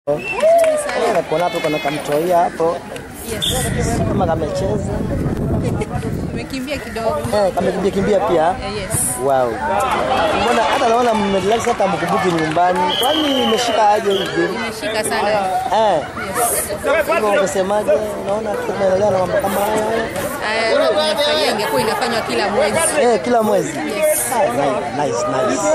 Eh, nakuona hapo kuna kamtoia hapo Yes. kama kamecheza Tumekimbia kidogo. eh, kamekimbia kimbia pia. Eh, Yes. Wow. Mbona hata naona mmerelax hata mkumbuki nyumbani. Kwani imeshika aje hivi? Imeshika sana. Eh, Yes. hivyo ungesemaje? Unaona tunaendelea na mambo kama haya? Aya, nimefurahia ingekuwa inafanywa kila mwezi. Eh, kila mwezi. Ah, nice, nice, nice.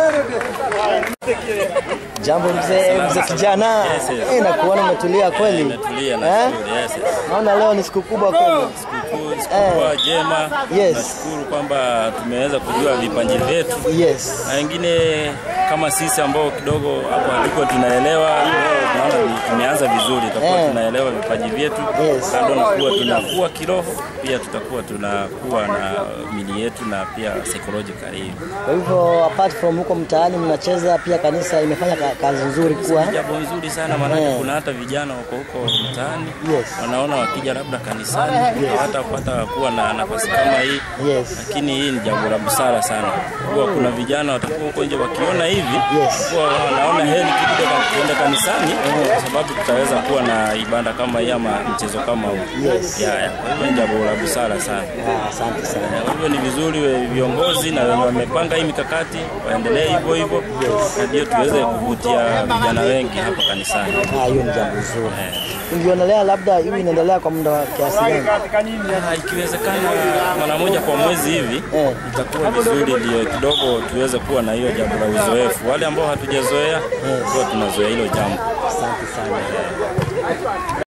Jambo mzee, mzee kijana. Yes, yes. Eh, nakuona umetulia kweli. Natulia Eh? na shukuru, yes. Naona leo ni siku kubwa kweli. Sikukuu sikukuu jema. Yes. Nashukuru kwamba tumeweza kujua vipaji vyetu Yes. na wengine kama sisi ambao kidogo hapo hatuko tunaelewa, leo tunaona ni- tumeanza vizuri, tutakuwa Eh. tunaelewa vipaji vyetu, Yes. kando na kuwa tunakuwa kiroho, pia tutakuwa tunakuwa na mili yetu na pia psychologically. Kwa hivyo apart from huko mtaani mnacheza pia kanisa imefanya ka- kazi nzuri kuwa Jambo nzuri sana maanake Eh. kuna hata vijana wako huko mtaani Yes. wanaona wakija labda kanisani hata kupata kuwa na nafasi kama hii Yes. lakini hii ni jambo la busara sana. Huwa kuna vijana watakuwa huko nje wakiona hivi Yes. huwa wanaona heri kidogo kuenda kanisani kwa sababu tutaweza kuwa na ibada kama hii ama mchezo kama huu. Yes. Ya, ya. Kwa hivyo ni jambo la busara sana. Ah, Asante sana. Eh, Kwa hivyo ni vizuri we- viongozi na wenye wamepanga hii mikakati waendelee hivyo hivyo, na ndio tuweze kuvutia vijana wengi hapa kanisani. Ah, hiyo ni jambo zuri. Ungionelea labda hivi inaendelea kwa muda wa kiasi gani? Ah, Ikiwezekana mara moja kwa mwezi hivi Eh. itakuwa vizuri, ndio kidogo tuweze kuwa na hiyo jambo la uzoefu. Wale ambao hatujazoea huwa tunazoea hilo jambo. Asante sana.